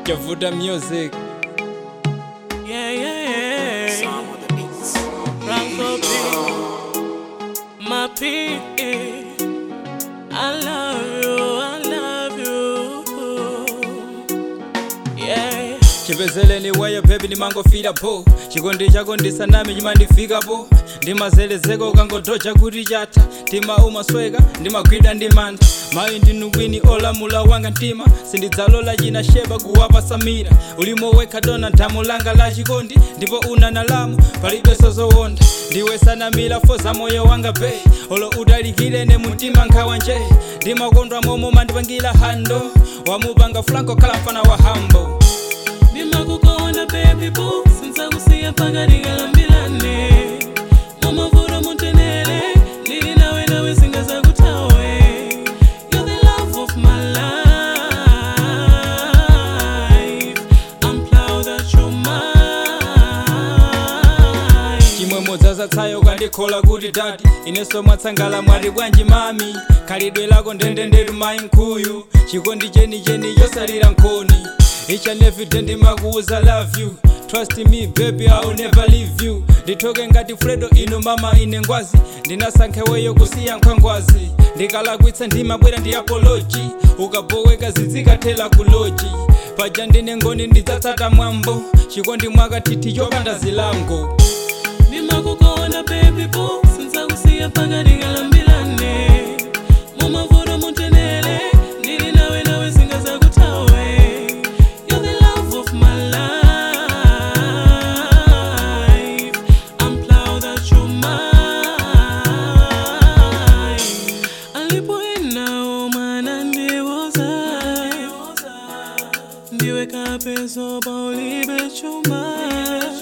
Javuta music. Yeah, yeah, yeah. Franco P. My P. I love you, I love you. Yeah. chipezeleni wayo bebi ndimangofira po chikondi chako ndisanami chimandifikapo ndimazelezeka ukangodoja kuti chatha mtima umasweka ndimagwida ndi mantha mayi ndinu kwini olamula wanga mtima sindidzalola china sheba kuwapa samira ulimo wekha dona nthamu langa la chikondi ndipo una nalamu palibenso zowonda ndiwe sanamira foza moyo wanga be olo utalikirene mumtima nkhawa nje ndimakondwa momo mandipangira hando wamupanga franco khala mfana wa hambo ndimakukonda baby boo sinzakusiya pakati kalambilane mumavuro mutenere ndili nawe nawe singazakuthawe You're the love of my life I'm proud that you're mine chimwemwe dzazatsayo kandikhola kuti dadi inenso mwatsangala mwati bwanji mami khalidwe lako ndendendetu mayi nkhuyu chikondi chenicheni chosalira nkhoni each and every day ndimakuuza love you trust me baby I'll never leave you ndithoke ngati fredo ino mama ine ngwazi ndinasankheweyo kusiya nkhwangwazi ndikalakwitsa ndimabwera ndi apology ukaboweka zizikathela kuloji paja ndine ngoni ndidzatsata mwambo chikondi mwakathithi chopanda zilango ndimakukonda baby boo sinzakusiya pakati kalambilane mumavuro mutenere ndili nawe nawe singazakuthawe You're the love of my life I'm proud that you're mine alipoenao mwana ndiwoza ndiwe kapeso paulibe chuma